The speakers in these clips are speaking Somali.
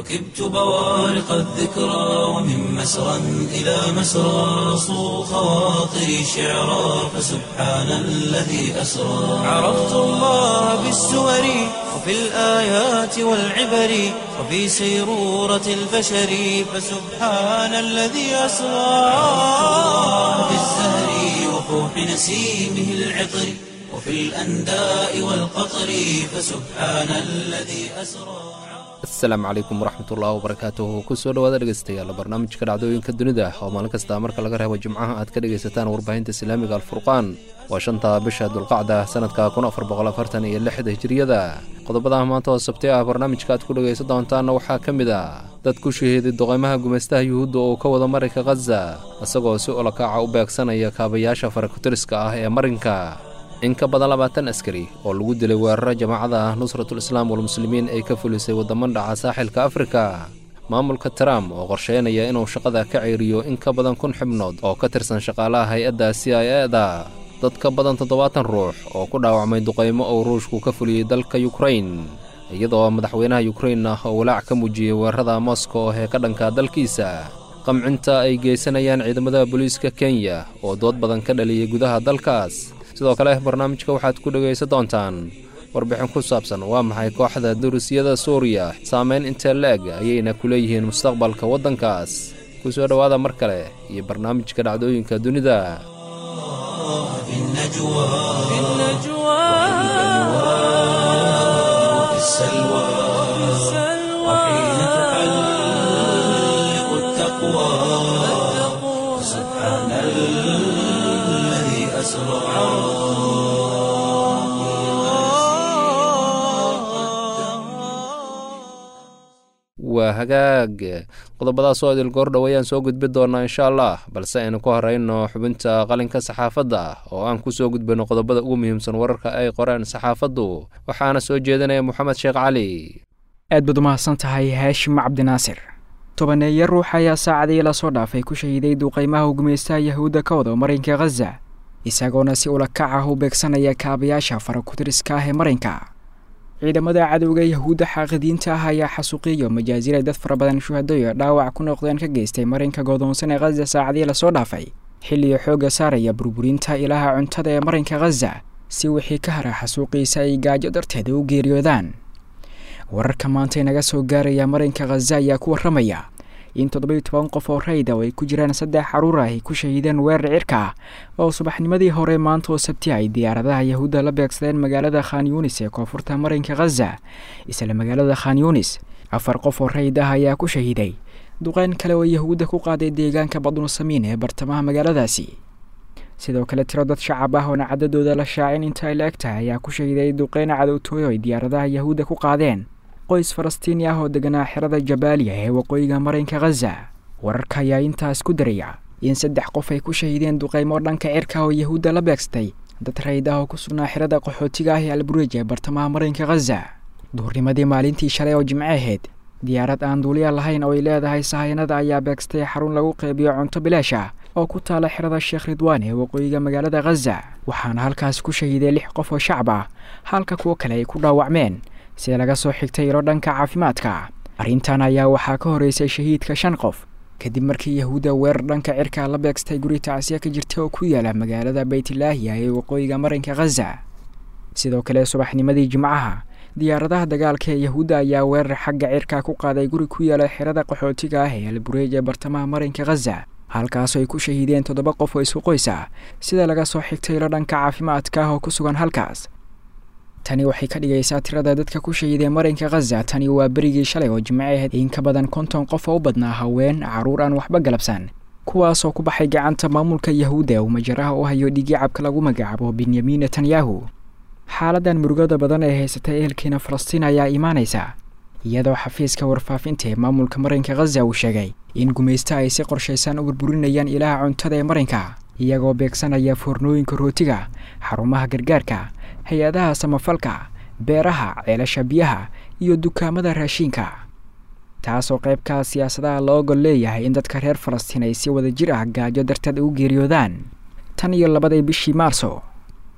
ركبت بوارق الذكرى ومن مسرى إلى مسرى صو خواطري شعرا فسبحان الذي أسرى عرفت الله بالسور وفي الآيات والعبر وفي سيرورة البشر فسبحان الذي أسرى في الزهر وفوح نسيمه العطر وفي الأنداء والقطر فسبحان الذي أسرى asalaamu calaykum waraxmatullahi wabarakaatuhu kusoo dhawaada dhegeystayaal barnaamijka dhacdooyinka dunida oo maalin kasta marka laga reebo jimcaha aad ka dhegaysataan warbaahinta islaamiga alfurqaan waa shanta bisha dulqacda sanadka kun afar boqol afartan iyo lixda hijiriyada qodobadaha maanta oo sabti ah barnaamijka aad ku dhegaysan doontaanna waxaa ka mid ah dad ku shahiiday duqeymaha gumaystaha yuhuudda oo ka wada marinka khaza isagoo si olokaaca u beegsanaya kaabayaasha farakutiriska ah ee marinka in ka badan labaatan askari oo lagu dilay weeraro jamaacada ah nusratul islaam walmuslimiin ay ka fulisay waddaman dhaca saaxilka afrika maamulka trump oo qorsheynaya inuu shaqada ka ceyriyo in ka badan kun xubnood oo ka tirsan shaqaalaha hay-adda c i e da dad ka badan toddobaatan ruux oo ku dhaawacmay duqaymo uu ruushku ka fuliyey dalka yukrain iyadoo madaxweynaha yukrain ah oo walaac ka muujiyey weerarada moscow ee ka dhanka dalkiisa qamcinta ay geysanayaan ciidamada booliiska kenya oo dood badan ka dhaliyey gudaha dalkaas sidoo kale barnaamijka waxaad ku dhegaysan doontaan warbixin ku saabsan waa maxay kooxda durusyada suuriya saameyn intee la-eg ayayna ku leeyihiin mustaqbalka waddankaas ku soo dhowaada mar kale iyo barnaamijka dhacdooyinka dunida waa hagaag qodobadaas oo idil goor dhow ayaan soo gudbi doonaa insha allah balse aynu ku horeyno xubinta qalinka saxaafadda oo aan ku soo gudbino qodobada ugu muhiimsan wararka ay qoreen saxaafaddu waxaana soo jeedinaya moxamed sheekh cali aad baad umahadsan tahay haashim cabdinaasir tobaneeyo ruux ayaa saacadii lasoo dhaafay ku shahiiday duqaymaha gumaystaha yahuudda ka wada marinka khaza isagoona si ulakac ah u beegsanaya kaabayaasha farakutiriska ah ee marinka ciidamada cadowga yahuudda xaaqidiinta ah ayaa xasuuqiyo majaasiray dad fara badan shuhadayo dhaawac ku noqdeen ka geystay marinka goodoonsan ee khaza saacadii lasoo dhaafay xilliga xoogga saaraya burburinta ilaha cuntada ee marinka khaza si wixii ka hara xasuuqiisa ay gaajo darteeda u geeriyoodaan wararka maanta inaga soo gaaraya marinka khaza ayaa ku warramaya in toddobiyo toban qof oo rayda oo ay ku jiraan saddex caruur ah ay ku shahiideen weerar cirka ah oo subaxnimadii hore maanta oo sabti ay diyaaradaha yahuudda la beegsadeen magaalada khan yunis ee koonfurta marinka khaza isla magaalada khan yunis afar qof oo rayd ah ayaa ku shahiiday duqeyn kale oo yahuudda ku qaaday deegaanka badnusamiin ee bartamaha magaaladaasi sidoo kale tiro dad shacab ah oona cadadooda la shaacin inta ay la eg tahay ayaa ku shahiiday duqeyn cadowtooyo ay diyaaradaha yahuudda ku qaadeen qoys falastiini ah oo deganaa xerada jabaaliya ee waqooyiga marinka khaza wararka ayaa intaas ku daraya in saddex qof ay ku shahiideen duqaymo dhanka cirka oo yahuudda la beegstay dad rayd ah oo ku sugnaa xerada qaxootiga ah ee albureej ee bartamaha marinka khaza duhurnimadii maalintii shalay oo jimce ahayd diyaarad aan duuliya lahayn oo ay leedahay sahayanada ayaa beegstay xarun lagu qeybiyo cunto bilaash ah oo ku taala xerada sheekh ridwaan ee waqooyiga magaalada khaza waxaana halkaas ku shahiiday lix qof oo shacab ah halka kuwo kale ay ku dhaawacmeen sida laga soo xigtay ilo dhanka caafimaadka arrintan ayaa waxaa ka horeysay shahiidka shan qof kadib markii yahuudda weerar dhanka cirka la beegstay guri tacsiya ka jirta oo ku yaala magaalada baytlaahiya ee waqooyiga marinka khaza sidoo kale subaxnimadii jimcaha diyaaradaha dagaalka ee yahuudda ayaa weerar xagga cirka ku qaaday guri ku yaala xerada qaxootiga ah ee albureej ee bartamaha marinka khaza halkaasoo ay ku shahiideen toddoba qof oo isku qoys ah sida laga soo xigtay ilo dhanka caafimaadka ah oo ku sugan halkaas tani waxay ka dhigaysaa tirada dadka ku shahiiday marinka khaza tani waa berigii shalay oo jimce ahayd in ka badan konton qof oo u badnaa haween carruur aan waxba galabsan kuwaasoo ku baxay gacanta maamulka yahuudda uu majaraha u hayo dhigicabka lagu magacaabo benyamin netanyahu xaaladan murugada badan ee haysatay ehelkiina falastiin ayaa imaanaysa iyadoo xafiiska warfaafinta ee maamulka marinka khaza uu sheegay in gumaysta ay si qorshaysan u burburinayaan ilaha cuntada ee marinka iyagoo beegsanaya foornooyinka rootiga xarumaha gargaarka hay-adaha samafalka beeraha ceelasha biyaha iyo dukaamada raashiinka taasoo qaybkaa siyaasadaha loo gol leeyahay in dadka reer falastiin ay si wada jir ah gaajo darteed ugu geeriyoodaan tan iyo labadii bishii maarso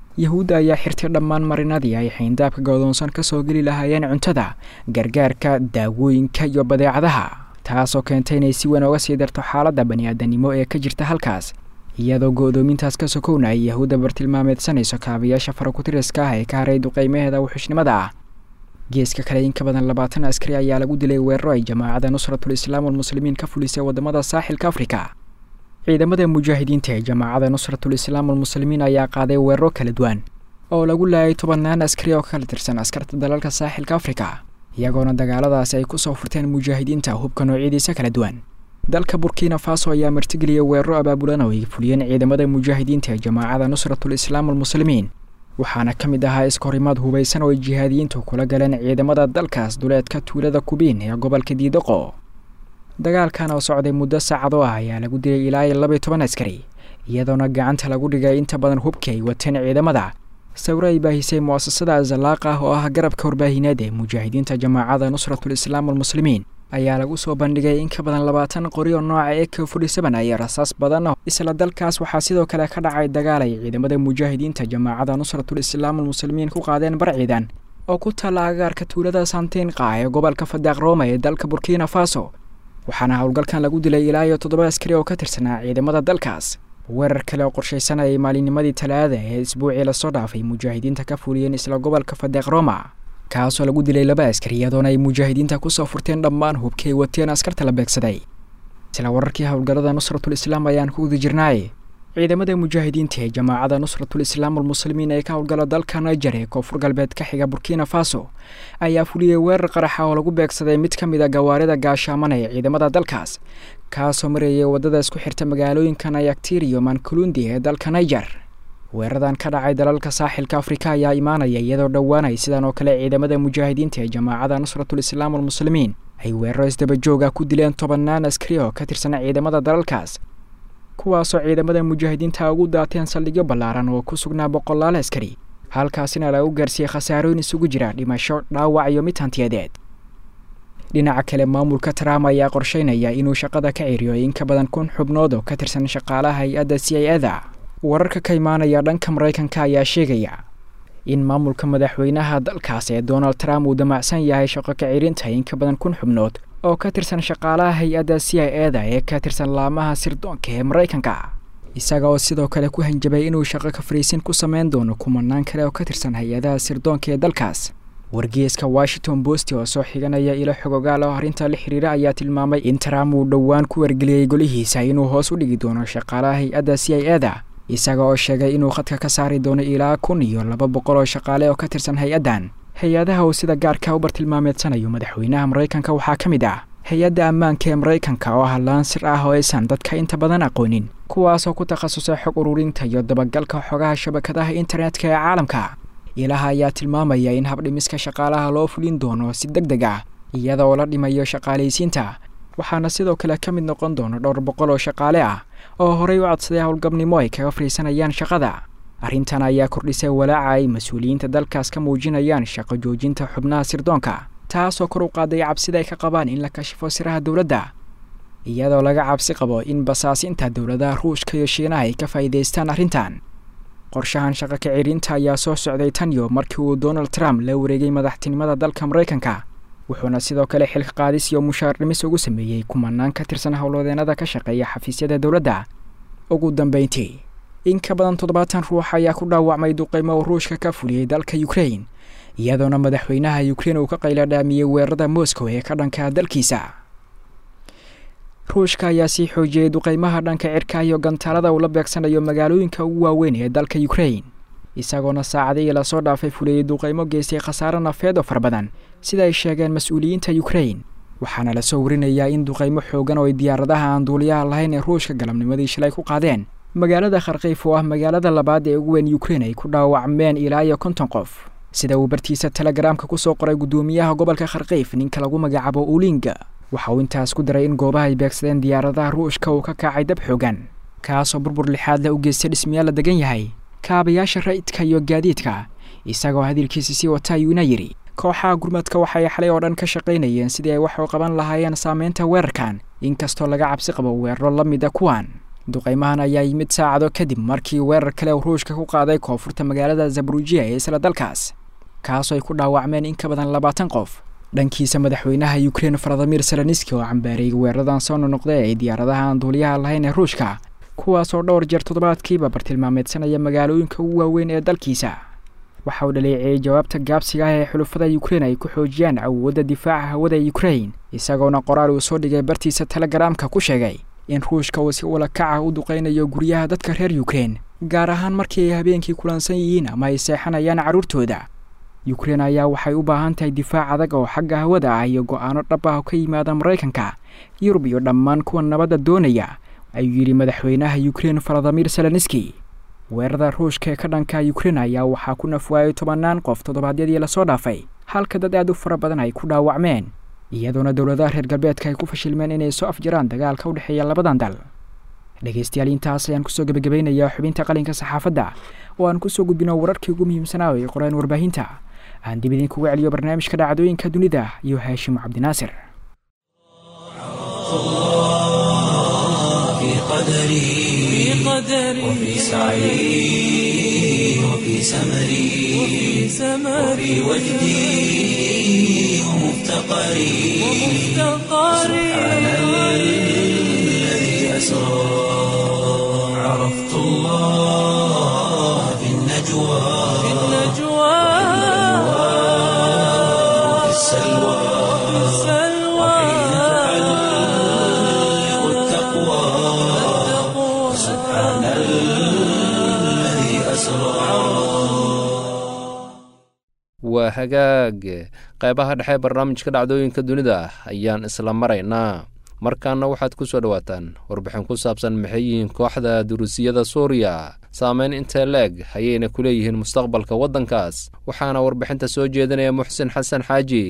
yahuudda ayaa xirtay dhammaan marinadii ay xayndaabka godoonsan ka soo geli lahaayeen cuntada gargaarka daawooyinka iyo badeecadaha taasoo keentay inay si weyn oga sii darto xaaladda bani-aadanimo ee ka jirta halkaas iyadoo go-doomintaas ka sokowna ay yahuudda bartilmaameedsanayso kaabayaasha farakutiriska ah ee ka haray duqeymaheeda wuxuushnimada ah geeska kale in ka badan labaatan askari ayaa lagu dilay weeraro ay jamaacadda nusratul islaam almuslimiin ka fulisay wadamada saaxilka afrika ciidamada mujaahidiinta ee jamaacadda nusratul islaam almuslimiin ayaa qaaday weeraro kala duwan oo lagu laayay tobannaan askari oo kala tirsan askarta dalalka saaxilka afrika iyagoona dagaaladaasi ay kusoo furteen mujaahidiinta hubka noocyadiisa kala duwan dalka burkina faso ayaa martigeliyay weeraro abaabulan oo ay fuliyeen ciidamada mujaahidiinta ee jamaacadda nusratul islaam almuslimiin waxaana ka mid ahaa iskahorimaad hubaysan oo ay jihaadiyiintu kula galeen ciidamada dalkaas duleedka tuulada kubiin ee gobolka diidaqo dagaalkan oo socday muddo saacado ah ayaa lagu dilay ilaa iyo labaiy toban askari iyadoona gacanta lagu dhigay inta badan hubkii ay wateen ciidamada sawiro ay baahisay mu'asasada zalaaq ah oo ah garabka warbaahineed ee mujaahidiinta jamaacadda nusratul islaam almuslimiin ayaa lagu soo bandhigay in ka badan labaatan qori oo nooca e k forty seven ayaa rasaas badan isla dalkaas waxaa sidoo kale ka dhacay dagaal ay ciidamada mujaahidiinta jamaacadda nusratul islaam almuslimiin ku qaadeen bar ciidan oo ku taalla agaarka tuulada santiinqa ee gobolka fadaaq rooma ee dalka burkina faso waxaana howlgalkan lagu dilay ilaa iyo toddoba askari oo ka tirsanaa ciidamada dalkaas weerar kale oo qorshaysan ayay maalinnimadii talaada ee isbuucii lasoo dhaafay mujaahidiinta ka fuliyeen isla gobolka fadaaq roma kaasoo lagu dilay laba askari iyadoona ay mujaahidiinta kusoo furteen dhammaan hubkii ay wateen askarta la beegsaday isla wararkii howlgallada nusratul islaam ayaan ku guda jirnaay ciidamada mujaahidiinta ee jamaacadda nusratul islaam almuslimiin ee ka howlgala dalka niger ee koonfur galbeed ka xiga burkina faso ayaa fuliyey weerar qaraxa oo lagu beegsaday mid ka mid a gawaarida gaashaamana ee ciidamada dalkaas kaasoo marayay waddada isku xirta magaalooyinka nayagtir iyo mankulundi ee dalka niger weeradan ka dhacay dalalka saaxilka afrika ayaa imaanaya iyadoo dhowaanay sidan oo kale ciidamada mujaahidiinta ee jamaacadda nusratul islaam almuslimiin ay weeraro isdabajooga ku dileen tobannaan askari oo ka tirsan ciidamada dalalkaas kuwaasoo ciidamada mujaahidiinta ugu daateen saldhigyo ballaaran oo ku sugnaa boqolaal askari halkaasina lagu gaarsiiyey khasaarooyin isugu jira dhimasho dhaawac iyo mid hantiyadeed dhinaca kale maamulka trump ayaa qorsheynaya inuu shaqada ka ciriyo in ka badan kun xubnood oo ka tirsan shaqaalaha hay-adda c i ada wararka ka imaanaya dhanka maraykanka ayaa sheegaya in maamulka madaxweynaha dalkaas ee donald trump uu damacsan yahay shaqo ka cirinta in ka badan kun xubnood oo ka tirsan shaqaalaha hay-adda c i eda ee ka tirsan laamaha sirdoonka ee maraykanka isaga oo sidoo kale ku hanjabay inuu shaqo ka fariisin ku sameyn doono kumanaan kale oo ka tirsan hay-adaha sirdoonka ee dalkaas wargeeska washington bost oo soo xiganaya ilo xogogaal oo arrinta la xiriira ayaa tilmaamay in trump uu dhowaan ku wargeliyey golihiisa inuu hoos u dhigi doono shaqaalaha hay-adda c i eda isaga oo sheegay inuu khadka ka saari doono ilaa kun iyo laba boqol oo shaqaale oo ka tirsan hay-addan hay-adaha uu sida gaarka u bartilmaameedsanayo madaxweynaha maraykanka waxaa ka mid ah hay-adda ammaanka ee maraykanka oo ah laansir ah oo aysan dadka inta badan aqoonin kuwaasoo ku takhasusay xog ururinta iyo dabagalka xogaha shabakadaha internetka ee caalamka ilaha ayaa tilmaamaya in habdhimiska shaqaalaha loo fulin doono si deg deg ah iyada oo la dhimayo shaqaalaysiinta waxaana sidoo kale ka mid noqon doona dhowr boqol oo shaqaale ah oo horey u codsaday howlgabnimo ay kaga fariisanayaan shaqada arrintan ayaa kordhisay walaaca ay mas-uuliyiinta dalkaas ka muujinayaan shaqo joojinta xubnaha sirdoonka taasoo kor u qaaday cabsida ay ka qabaan in la kashifo siraha dowladda iyadoo laga cabsi qabo in basaasinta dowladaha ruushka iyo shiinaha ay ka faa'iidaystaan arrintan qorshahan shaqo ka cirinta ayaa soo socday tan iyo markii uu donald trump la wareegay madaxtinimada dalka maraykanka wuxuuna sidoo kale xilka qaadis iyo mushaar dhimis ugu sameeyey kumanaan ka tirsan howlwadeenada ka shaqeeya xafiisyada dowladda ugu dambeyntii in ka badan toddobaatan ruux ayaa ku dhaawacmay duqeymo uu ruushka ka fuliyey dalka ukrain iyadoona madaxweynaha ukrein uu ka qayla dhaamiyey weerarada moscow ee ka dhanka dalkiisa ruushka ayaa sii xoojiyey duqeymaha dhanka cirka iyo gantaalada uu la beegsanayo magaalooyinka ugu waaweyn ee dalka ukrain isagoona saacadihii lasoo dhaafay fuliyey duqeymo geystay khasaare nafeed oo fara badan sida ay sheegeen mas-uuliyiinta ukrain waxaana lasoo warinayaa in duqeymo xoogan oo ay diyaaradaha aan duuliyaha lahayn ee ruushka galabnimadii shalay ku qaadeen magaalada kharkiif oo ah magaalada labaad ee ugu weyn ukrein ay ku dhaawacmeen ilaa iyo konton qof sida uu bartiisa telegaraamka kusoo qoray guddoomiyaha gobolka kharkiif ninka lagu magacaabo ulinga waxa uu intaas ku daray in goobaha ay beegsadeen diyaaradaha ruushka uu ka kacay dab xoogan kaasoo burbur lixaad la u geystay dhismayaal la degan yahay kaabayaasha ra'idka iyo gaadiidka isagoo hadalkiisa sii wata ayuuna yidhi kooxaha gurmadka waxay xalay oo dhan ka shaqaynayeen sidii ay wax u qaban lahaayeen saameynta weerarkan inkastoo laga cabsi qabo weeraro la mida kuwan duqaymahan ayaa yimid saacado kadib markii weerar kale uu ruushka ku qaaday koonfurta magaalada zabrujiya ee isla dalkaas kaasoo ay ku dhaawacmeen in ka badan labaatan qof dhankiisa madaxweynaha ukrein valadimir seleniski oo cambaareeyay weeraradan soo nonoqday ay diyaaradaha aan duuliyaha lahayn ee ruushka kuwaasoo dhowr jeer toddobaadkiiba bartilmaameedsanaya magaalooyinka ugu waaweyn ee dalkiisa waxa uu dhaleeceeyey jawaabta gaabsiga ah ee xulufada ukrein ay ku xoojiyaan awoodda difaaca hawada ukrein isagoona qoraal uu soo dhigay bartiisa telegaraamka ku sheegay in ruushka uu si ula kaca u duqaynayo guryaha dadka reer ukrein gaar ahaan markii ay habeenkii kulansan yihiin ama ay seexanayaan carruurtooda ukrein ayaa waxay u baahan tahay difaac adag oo xagga hawada ah iyo go-aano dhab ah oo ka yimaada maraykanka yurub iyo dhammaan kuwa nabadda doonaya ayuu yidhi madaxweynaha ukrein valadimir seleniski weerarada ruushka ee ka dhanka ukrein ayaa waxaa ku nafwaayay tobannaan qof toddobaadyadii lasoo dhaafay halka dad aad u fara badan ay ku dhaawacmeen iyadoona dowladaha reer galbeedka ay ku fashilmeen inay soo afjaraan dagaalka u dhexeeya labadan dal dhegaystayaal intaas ayaan kusoo gebagabeynayaa xubinta qalinka saxaafadda oo aan kusoo gudbino wararkii ugu muhiimsanaa ay qoreen warbaahinta aan dib idinkuga celiyo barnaamijka dhacdooyinka dunida iyo haashim cabdinaasir وفي سعي وفي سمري وفي وجدي ومفتقري سبحان الذي أسرى عرفت الله في النجوى وفي السلوى وحين تحلق التقوى سبحان الذي أسرى waa hagaag qeybaha dhexe barnaamijka dhacdooyinka dunida ayaan isla maraynaa markaana waxaad ku soo dhowaataan warbixin ku saabsan maxay yihiin kooxda duruusiyada suuriya saameyn intee leeg ayayna ku leeyihiin mustaqbalka waddankaas waxaana warbixinta soo jeedinaya muxsin xasan xaaji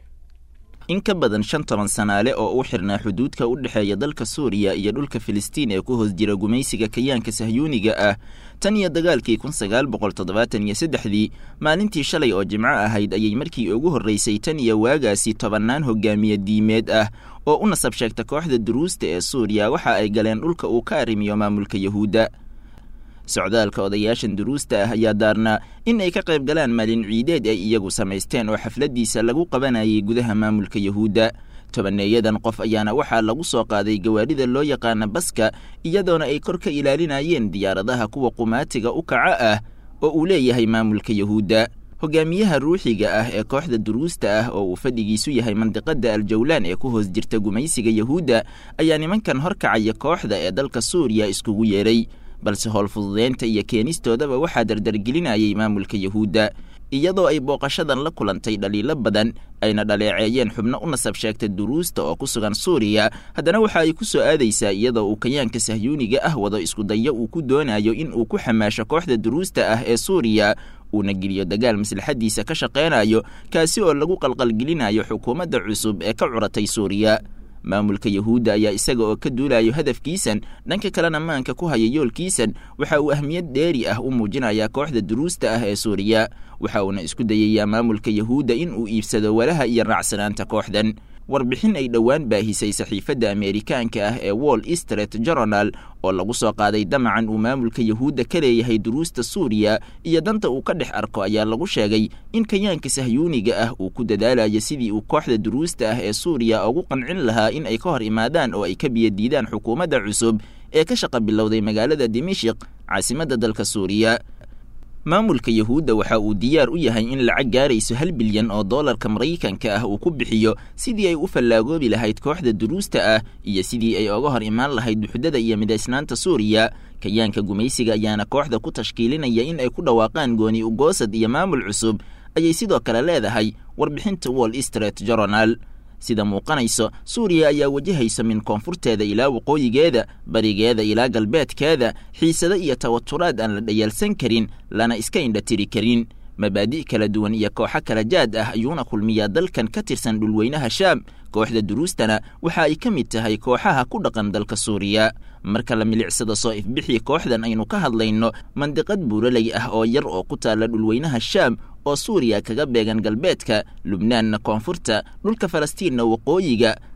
in ka badan shan toban sanaale oo u xirnaa xuduudka u dhexeeya dalka suuriya iyo dhulka filistiin ee ku hoos jira gumaysiga kayaanka sahyuuniga ah tan iyo dagaalkii kun sagaal boqol toddobaatan iyo saddexdii maalintii shalay oo jimco ahayd ayay markii ugu horraysay tan iyo waagaasi tobannaan hogaamiye diimeed ah oo u nasab sheegta kooxda duruusta ee suuriya waxa ay galeen dhulka uu ka arrimiyo maamulka yahuudda socdaalka odayaashan duruusta ah ayaa daarnaa in ay ka qayb galaan maalin ciideed ay iyagu samaysteen oo xafladdiisa lagu qabanayay gudaha maamulka yahuudda tobaneeyadan qof ayaana waxaa lagu soo qaaday gawaadhida loo yaqaana baska iyadoona ay kor ka ilaalinayeen diyaaradaha kuwa qumaatiga u kaca ah oo uu leeyahay maamulka yahuudda hogaamiyaha ruuxiga ah ee kooxda duruusta ah oo uu fadhigiisu yahay mandiqada aljawlaan ee ku hoos jirta gumaysiga yahuudda ayaa nimankan horkacaya kooxda ee dalka suuriya iskugu yeedhay balse howlfududeynta iyo keenistoodaba waxaa dardargelinayay maamulka yahuudda iyadoo ay booqashadan la kulantay dhaliilo badan ayna dhaleeceeyeen xubno u nasab sheegta duruusta oo ku sugan suuriya haddana waxa ay ku soo aadaysaa iyadoo uu kayaanka sahyuuniga ah wado iskudayo uu ku doonayo in uu ku xamaasho kooxda duruusta ah ee suuriya uuna geliyo dagaal maslaxadiisa ka shaqaynayo kaasi oo lagu qalqalgelinayo xukuumadda cusub ee ka curatay suuriya maamulka yahuudda ayaa isaga oo ka duulayo hadafkiisan dhanka kalena maanka ku haya yoolkiisan waxa uu ahmiyad dheeri ah u muujinayaa kooxda duruusta ah ee suuriya waxa uuna isku dayayaa maamulka yahuudda in uu iibsado walaha iyo raacsanaanta kooxdan warbixin ay dhowaan baahisay saxiifadda ameerikaanka ah ee wall street journal oo lagu soo qaaday damacan uu maamulka yahuudda ka leeyahay duruusta suuriya iyo danta uu ka dhex arko ayaa lagu sheegay in kayaanka sahyuuniga ah uu ku dadaalayo sidii uu kooxda duruusta ah ee suuriya ugu qancin lahaa in ay ka hor imaadaan oo ay ka biyadiidaan xukuumadda cusub ee ka shaqa bilowday magaalada dimashik caasimadda dalka suuriya maamulka yahuudda waxa uu diyaar u yahay in lacag gaarayso hal bilyan oo doolarka maraykanka ah uu ku bixiyo sidii ay u fallaagoobi lahayd kooxda duruusta ah iyo sidii ay oga hor imaan lahayd buxdada iyo midaysnaanta suuriya kayaanka gumaysiga ayaana kooxda ku tashkiilinaya in ay ku dhawaaqaan gooni ugoosad iyo maamul cusub ayay sidoo kale leedahay warbixinta wall street journal sida muuqanayso suuriya ayaa wajahaysa min koonfurteeda ilaa waqooyigeeda barigeeda ilaa galbeedkeeda xiisado iyo tawaturaad aan la dhayaalsan karin lana iska indhatiri karin mabaadi' kala duwan iyo kooxo kala jaad ah ayuuna kulmiyaa dalkan ka tirsan dhulweynaha shaam kooxda duruustana waxa ay ka mid tahay kooxaha ku dhaqan dalka suuriya marka la milicsada soo ifbixii kooxdan aynu ka hadlayno mandiqad buuraley ah oo yar oo ku taalla dhulweynaha shaam oo suuriya kaga beegan galbeedka lubnaanna koonfurta dhulka falastiinna waqooyiga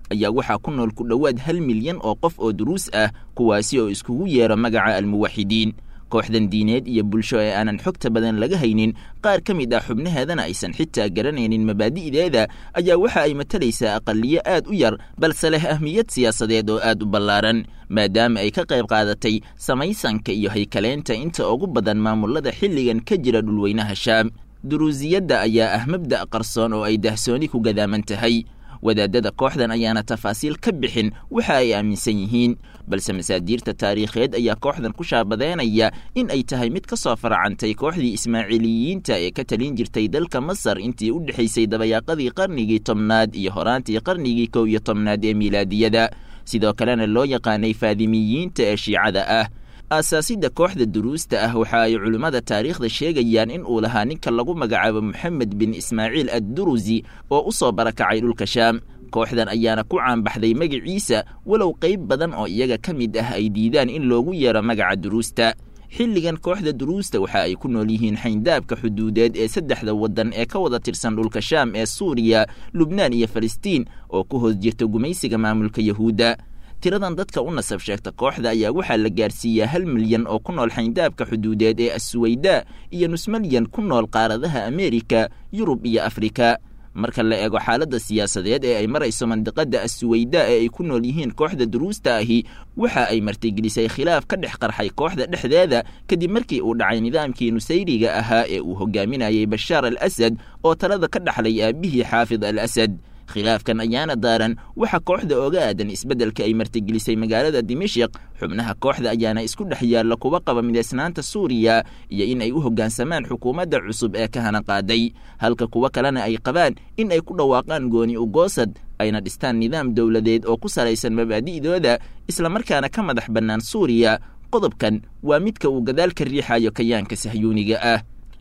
ayaa waxaa ku nool ku dhowaad hal milyan oo qof oo duruus ah kuwaasi oo iskugu yeero magaca almuwaxidiin kooxdan diineed iyo bulsho ee aanan xogta badan laga haynin qaar ka mid ah xubnaheedana aysan xitaa garanaynin mabaadi'deeda ayaa waxa ay matalaysaa aqaliyo aad u yar balse leh ahmiyad siyaasadeed oo aad u ballaaran maadaama ay ka qayb qaadatay samaysanka iyo haykaleynta inta ugu badan maamulada xilligan ka jira dhulweynaha shaam duruusiyadda ayaa ah mabda' qarsoon oo ay dahsooni ku gadaaman tahay wadaadada kooxdan ayaana tafaasiil ka bixin waxa ay aaminsan yihiin balse masaadiirta taariikheed ayaa kooxdan ku shaabadeynaya in ay tahay mid ka soo faracantay kooxdii ismaaciiliyiinta ee ka talin jirtay dalka masar intii u dhexaysay dabayaaqadii qarnigii tobnaad iyo horaantii qarnigii kow iyo tobnaad ee miilaadiyada sidoo kalena loo yaqaanay faadimiyiinta ee shiicada ah aasaasidda kooxda duruusta ah waxa ay culimmada taariikhda sheegayaan in uu lahaa ninka lagu magacaabo moxamed bin ismaaciil addurusi oo u soo barakacay dhulka shaam kooxdan ayaana ku caanbaxday magiciisa walow qayb badan oo iyaga ka mid ah ay diidaan in loogu yeero magaca duruusta xilligan kooxda duruusta waxa ay ku nool yihiin xayndaabka xuduudeed ee saddexda waddan ee ka wada tirsan dhulka shaam ee suuriya lubnaan iyo falastiin oo ku hoos jirta gumaysiga maamulka yahuudda tiradan dadka u nasab sheegta kooxda ayaa waxaa la gaarsiiyaa hal milyan oo ku nool xayndaabka xuduudeed ee assuweyda iyo nus milyan ku nool qaaradaha ameerika yurub iyo afrika marka la eego xaaladda siyaasadeed ee ay marayso mandiqadda assuweyda ee ay ku nool yihiin kooxda duruusta ahi waxa ay martigelisay khilaaf ka dhex qarxay kooxda dhexdeeda kadib markii uu dhacay nidaamkii nusayriga ahaa ee uu hogaaminayay bashaar al asad oo talada ka dhaxlay aabihii xaafid al asad khilaafkan ayaana daaran waxa kooxda oga aadan isbeddelka ay martigelisay magaalada dimashik xubnaha kooxda ayaana isku dhex yaalla kuwa qaba midaysnaanta suuriya iyo in ay u hoggaansamaan xukuumadda cusub ee ka hana qaaday halka kuwo kalena ay qabaan in ay ku dhawaaqaan gooni ugoosad ayna dhistaan nidaam dowladeed oo ku salaysan mabaadi'dooda islamarkaana ka madax bannaan suuriya qodobkan waa midka uu gadaal ka riixayo kayaanka sahyuuniga ah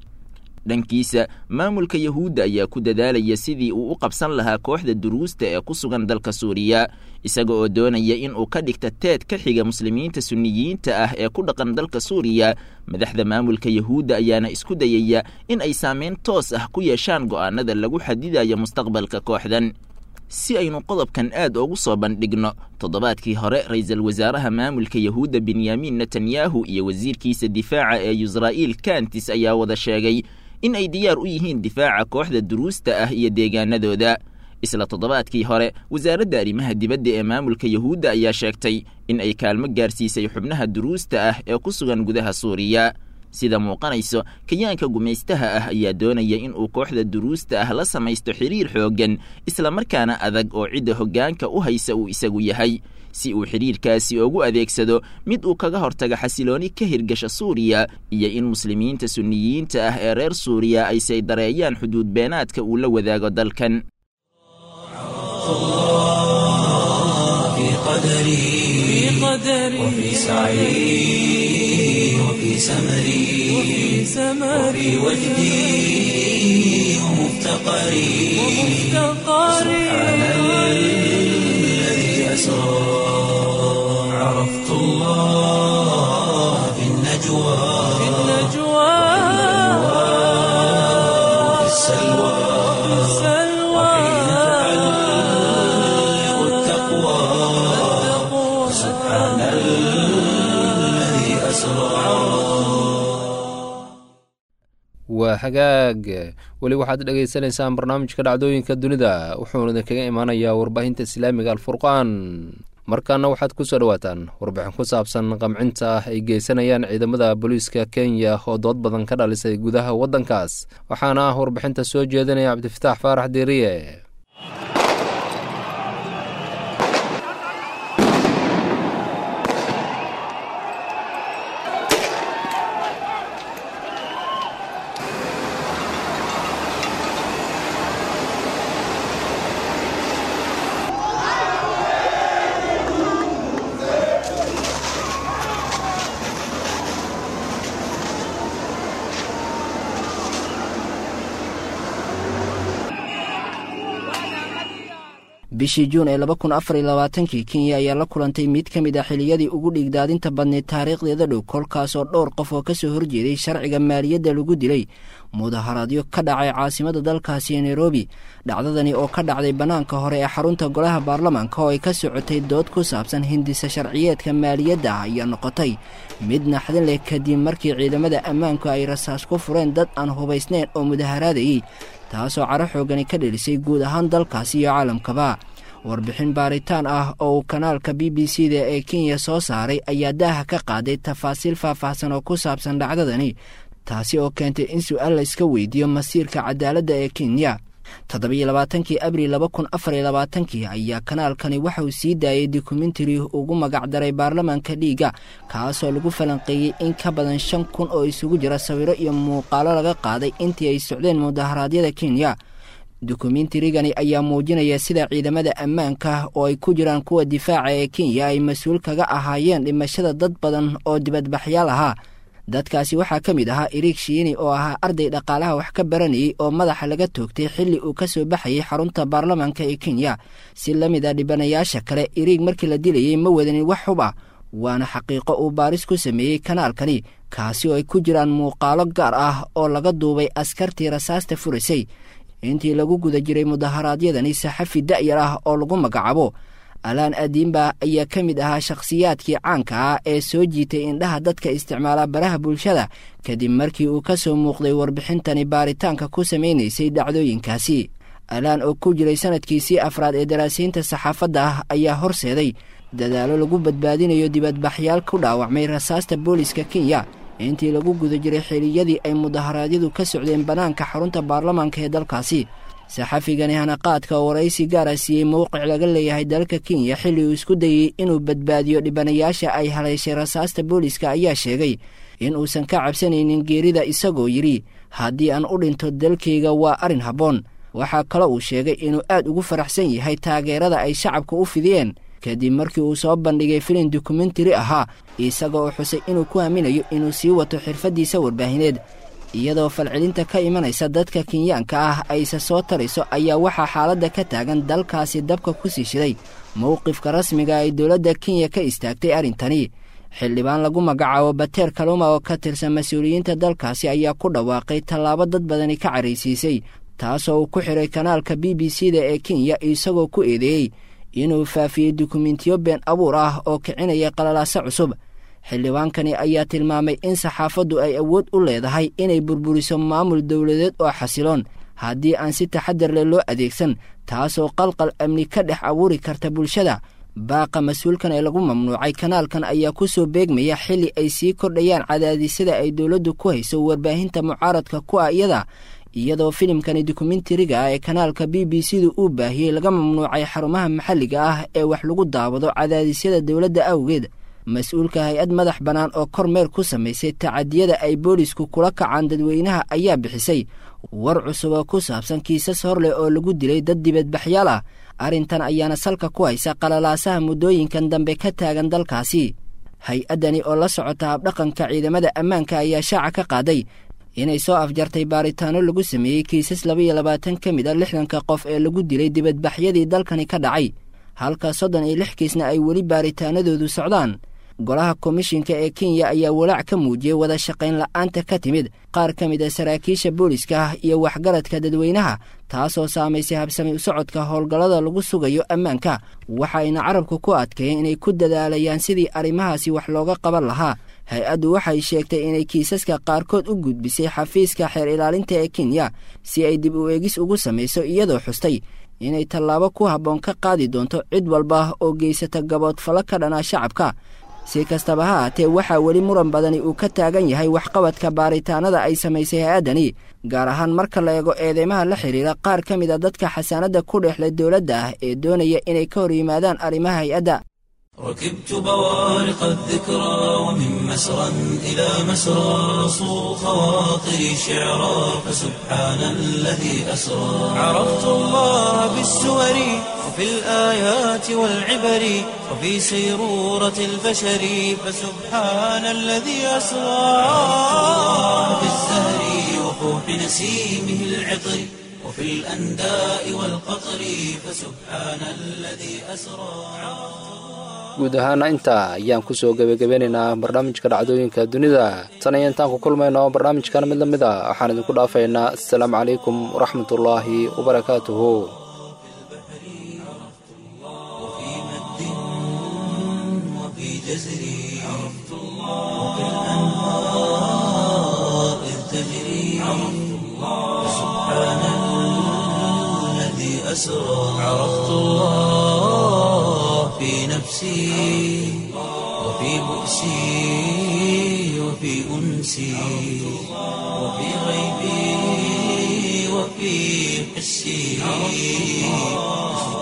dhankiisa maamulka yahuudda ayaa ku dadaalaya sidii uu u qabsan lahaa kooxda duruusta ee ku sugan dalka suuriya isaga oo doonaya in uu ka dhigta teed ka xiga muslimiinta sunniyiinta ah ee ku dhaqan dalka suuriya madaxda maamulka yahuudda ayaana isku dayaya in ay saameyn toos ah ku yeeshaan go'aanada lagu xadidayo mustaqbalka kooxdan si aynu qodobkan aad ugu soo bandhigno toddobaadkii hore ra-iisul wasaaraha maamulka yahuudda benyamin netanyahu iyo wasiirkiisa difaaca ee yusra'iil kantis ayaa wada sheegay in ay diyaar u yihiin difaaca kooxda duruusta ah iyo deegaanadooda isla toddobaadkii hore wasaaradda arrimaha dibadda ee maamulka yahuudda ayaa sheegtay in ay kaalmo gaarsiisay xubnaha duruusta ah ee ku sugan gudaha suuriya sida muuqanayso kayaanka gumaystaha ah ayaa doonaya in uu kooxda duruusta ah la samaysto xiriir xooggan islamarkaana adag oo cidda hoggaanka u haysa uu isagu yahay si uu xidhiirkaasi ugu adeegsado mid uu kaga hortaga xasilooni ka hirgasha suuriya iyo in muslimiinta sunniyiinta ah ee reer suuriya ay say dareeyaan xuduud beenaadka uu la wadaago dalkan في قدري وفي سعي وفي سمري وفي وجدي ومفتقري سبحان الذي أسرى عرفت الله في النجوى وفي السلوى وحين تعلق التقوى سبحان الذي أسرى waa hagaag weli waxaad dhegaysanaysaan barnaamijka dhacdooyinka dunida wuxuuna idinkaga imaanayaa warbaahinta islaamiga alfurqaan markaana waxaad ku soo dhowaataan warbixin ku saabsan qamcinta ah ay geysanayaan ciidamada booliiska kenya oo dood badan ka dhalisay gudaha waddankaas waxaana ah warbixinta soo jeedinaya cabdifataax faarax diiriye bishii juun ee laba kun afar iyo labaatankii kenya ayaa la kulantay mid ka mid ah xiliyadii ugu dhigdaadinta badneyd taariikhdeeda dhow kolkaasoo dhowr qof oo ka soo horjeeday sharciga maaliyadda lagu dilay mudaharaadyo ka dhacay caasimada dalkaasi ee nairobi dhacdadani oo ka dhacday bannaanka hore ee xarunta golaha baarlamaanka oo ay ka socotay dood ku saabsan hindisa sharciyeedka maaliyadda ayaa noqotay mid naxdin leh kadib markii ciidamada ammaanku ay rasaas ku fureen dad aan hubaysnayn oo mudaharaadayey taasoo caro xoogani ka dhelisay guud ahaan dalkaasi iyo caalamkaba warbixin baaritaan ah oo uu kanaalka b b c da ee kenya soo saaray ayaa daaha ka qaaday tafaasiil faahfaahsan oo ku saabsan dhacdadani taasi oo keentay in su-aal la iska weydiiyo masiirka cadaaladda ee kenya toddobiyo labaatankii abril laba kun afar iyo labaatankii ayaa kanaalkani waxa uu sii daayay dokumentari ugu magacdaray baarlamaanka dhiigga kaasoo lagu falanqeeyey in ka badan shan kun oo isugu jira sawiro iyo muuqaalo laga qaaday intii ay socdeen mudaharaadyada kenya dokumentarigani ayaa muujinaya sida ciidamada ammaanka oo ay ku jiraan kuwa difaaca ee kenya ay mas-uul kaga ahaayeen dhimashada dad badan oo dibadbaxyaal ahaa dadkaasi waxaa ka mid ahaa iriig shiini oo ahaa arday dhaqaalaha wax ka baranayey oo madaxa laga toogtay xilli uu ka soo baxayay xarunta baarlamaanka ee kenya si la mid a dhibanayaasha kale iriig markii la dilayey ma wadanin wax xub ah waana xaqiiqo uu baaris ku sameeyey kanaalkani kaasi oo ay ku jiraan muuqaalo gaar ah oo laga duubay askartii rasaasta furaysay intii lagu guda jiray mudaharaadyadani saxafi da'yar ah oo lagu magacaabo alaan adiimba ayaa ka mid ahaa shakhsiyaadkii caanka ah ee soo jiitay indhaha dadka isticmaala baraha bulshada kadib markii uu ka soo muuqday warbixintani baaritaanka ku samaynaysay dhacdooyinkaasi alaan oo ku jiray sanadkiisii afraad ee daraasiinta saxaafadda ah ayaa horseeday dadaalo lagu badbaadinayo dibadbaxyaal ku dhaawacmay rasaasta booliska kenya intii lagu guda jiray xiliyadii ay mudaharaadyadu ka socdeen bannaanka xarunta baarlamaanka ee dalkaasi saxafigani hanaqaadka oo waraysi gaara siiyey mowqic laga leeyahay dalka kenya xilli uu isku dayey inuu badbaadiyo dhibanayaasha ay haleyshay rasaasta booliska ayaa sheegay in uusan ka cabsanaynin geerida isagoo yidhi haddii aan u dhinto dalkayga waa arrin habboon waxaa kale uu sheegay inuu aad ugu faraxsan yahay taageerada ay shacabka u fidiyeen kadib markii uu soo bandhigay filin dokumentari ahaa isaga oo xusay inuu ku aaminayo inuu sii wato xirfaddiisa warbaahineed iyadoo falcelinta ka imanaysa dadka kenyaanka ah ayse soo tarayso ayaa waxaa xaaladda ka taagan dalkaasi dabka ku sii shiday mowqifka rasmiga ay dowladda kenya ka istaagtay arrintani xildhibaan lagu magacaabo bateer kaluma oo ka tirsan mas-uuliyiinta dalkaasi ayaa ku dhawaaqay tallaabo dad badani ka caraysiisay taasoo uu ku xiray kanaalka b b c da ee kenya isagoo ku eedeeyey inuu faafiyey dukumentiyo been abuur ah oo kicinaya qalalaaso cusub xildhibaankani ayaa tilmaamay in saxaafaddu ay awood u leedahay inay burburiso maamul dowladeed oo xasiloon haddii aan si taxadar leh loo adeegsan taasoo qalqal amni ka dhex abuuri karta bulshada baaqa mas-uulkan ee lagu mamnuucay kanaalkan ayaa ku soo beegmaya xilli ay sii kordhayaan cadaadisyada ay dowladdu ku hayso warbaahinta mucaaradka ku ah iyada iyadoo filimkani dokumentariga ah ee kanaalka b b c du uu baahiyey laga mamnuucay xarumaha maxalliga ah ee wax lagu daawado cadaadisyada dowladda awgeed mas-uulka hay-ad madax bannaan oo kormeer ku samaysay tacadiyada ay boolisku kula kacaan dadweynaha ayaa bixisay war cusub oo ku saabsan kiisas hor leh oo lagu dilay dad dibadbaxyaal ah arrintan ayaana salka ku haysa qalalaasaha muddooyinkan dambe ka taagan dalkaasi hay-addani oo la socota habdhaqanka ciidamada ammaanka ayaa shaaca ka qaaday inay soo afjartay baaritaano lagu sameeyey kiisas labaiyo labaatan ka mid a lixdanka qof ee lagu dilay dibadbaxyadii dalkani ka dhacay halka soddon iyo lix kiisna ay weli baaritaanadoodu socdaan golaha komishinka ee kenya ayaa walaac ka muujiyey wada shaqayn la'aanta ka timid qaar ka mid a saraakiisha booliska iyo waxgaradka dadweynaha taasoo saamaysay habsami u socodka howlgallada lagu sugayo ammaanka waxayna carabku ku adkeeyeen inay ku dadaalayaan sidii arrimahaasi wax looga qaban lahaa hay-addu waxay sheegtay inay kiisaska qaarkood u gudbisay xafiiska xeer ilaalinta ee kenya si ay dib u eegis ugu samayso iyadoo xustay inay tallaabo ku habboon ka qaadi doonto cid walba oo geysata gaboodfallo ka dhanaa shacabka si kastaba ha haatee waxaa weli muran badani uu ka taagan yahay waxqabadka baaritaanada ay samaysay hay-addani gaar ahaan marka la eego eedeymaha la xidhiira qaar ka mid a dadka xasaanadda ku dhexlay dowladda ah ee doonaya inay ka hor yimaadaan arrimaha hay-adda ركبت بوارق الذكرى ومن مسرى إلى مسرى صو خواطري شعرا فسبحان الذي أسرى عرفت الله بالسور وفي الآيات والعبر وفي سيرورة البشر فسبحان الذي أسرى في الزهر وفوح نسيمه العطر وفي الأنداء والقطر فسبحان الذي أسرى guud ahaana intaa ayaan kusoo gebagabeynaynaa barnaamijka dhacdooyinka dunida tan iyo intaan ku kulmayno barnaamijkan mid la mid a waxaan idinku dhaafaynaa assalaamu calaykum waraxmatullaahi wabarakaatuhu وفي مد وفي جزر عرفت الله وفي الأنهار إذ تجري عرفت الله سبحان الذي أسرى عرفت الله في نفسي وفي بؤسي وفي أنسي وفي غيبي وفي حسي